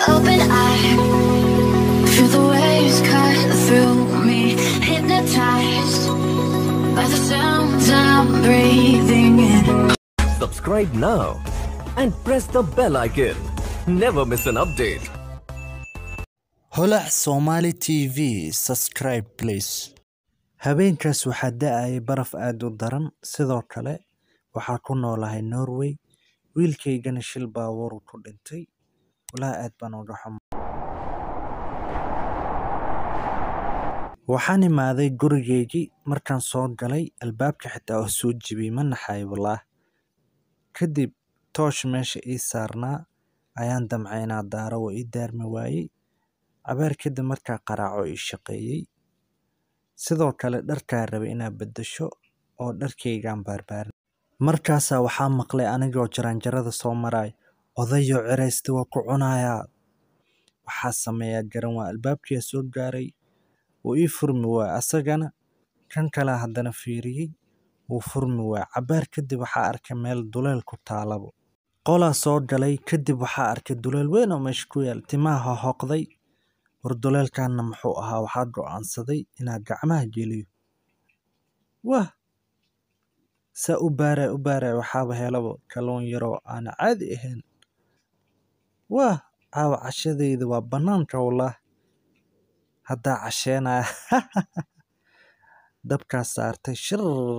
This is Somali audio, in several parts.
open eye. Feel the waves cut through me, hypnotized by the sounds I'm breathing in. Subscribe now and press the bell icon. Never miss an update. holac somali t v subscribe please habeenkaas waxaa da-ayay baraf aada u daran sidoo kale waxaa ku noolahay norway wiilkaygana shil baabuur ku dhintay walaa aad baan uga xuma waxaan imaaday gurigeygii markaan soo galay albaabka xitaa oo soo jibiyey ma naxay walaah kadib toosh meesha ii saarnaa ayaan damcay inaa daaro waa ii daarmi waayey cabaar kadib markaa qaraaco ii shaqeeyey sidoo kale dharkaa rabay inaad beddesho oo dharkaygaan baarbaarin markaasaa waxaa maqlay anigoo jaraanjarada soo maray odayo ciraysta waa ku cunayaa waxaa sameeyaa garan waa albaabkiyaa soo gaaray wuu ii furmi waay asagana kan kalea haddana fiiriyey wuu furmi waay cabaar kadib waxaa arkay meel duleel ku taalabo qolaa soo galay kadib waxaa arkay duleel weyn oo meesha ku yaal timaha hohoqday war duleelkaana muxuu ahaa waxaa go-aansaday inaa gacmaha geliyo wah saa u baaray u baaray waxaaba helabo kalluun yaroo aana caadi ahayn wah caawa cashadayda waa bannaanka wallah haddaa casheenaya dabkaa saartay shir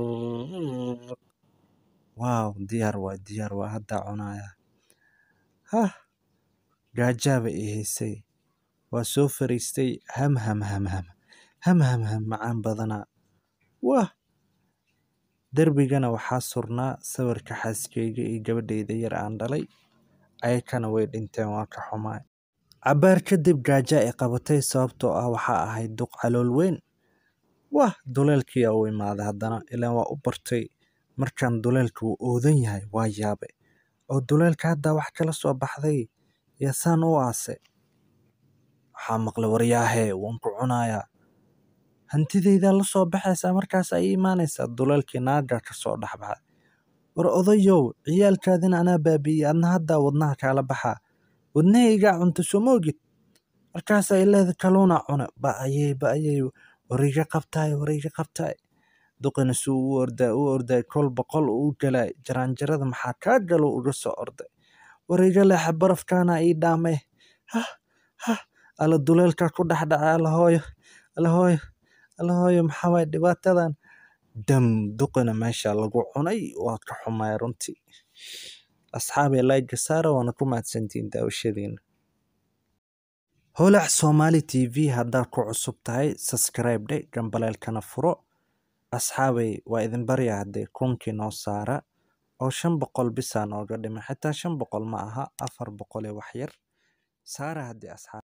waaw diyaar waa diyaar waa haddaa cunaya hah gaajaaba ii haysay waa soo fariistay ham ham ham ham ham ham ham macaan badanaa wah derbigana waxaa surnaa sawirka xaaskeyga iyo gabadhayda yar aan dhalay ayakana way dhinteen waa ka xumaay cabaar kadib gaaja ay qabatay sababtoo ah waxaa ahayd duq calool weyn wah duleelkiyaa u imaaday haddana ilaan waa u bartay markaan duleelka wuu oodan yahay waa yaabe oo duleelka haddaa wax kala soo baxday yaa saan u aase waxaa maqlay waryaahee waan ku cunayaa hantidaydaa la soo baxaysaa markaas ay imaanaysaa duleelkii naagaa ka soo dhexbaxay war odayow ciyaalkaadina anaa baabi'iyey adna haddaa wadnaha kaala baxaa wadnahaygaa cunta soo moogid markaasaa ileeda kaluunaa cune ba'ayey ba'ayey wariga qabtaay wariga qabtaay duqina suu u ordaay u ordaay kol boqol uu galaay jaraanjarada maxaa kaa galo uga soo orday wariga leexa barafkaana ii dhaamay hah hah alla duleelkaa ku dhexdhacay alla hooyo alla hooyo alla hooyo maxaa waay dhibaatadan dam duqina meesha lagu cunay waa ka xumay runtii asxaabay layga saara waana ku mahadsantihiin daawashadiina holac somali t v haddaad ku cusub tahay subscribe dhe gambaleelkana furo asxaabay waa idin barya haddee kunkii noo saara oo shan boqol bisaa nooga dhimay xitaa shan boqol ma aha afar boqol ee wax yar saara haddii asxaab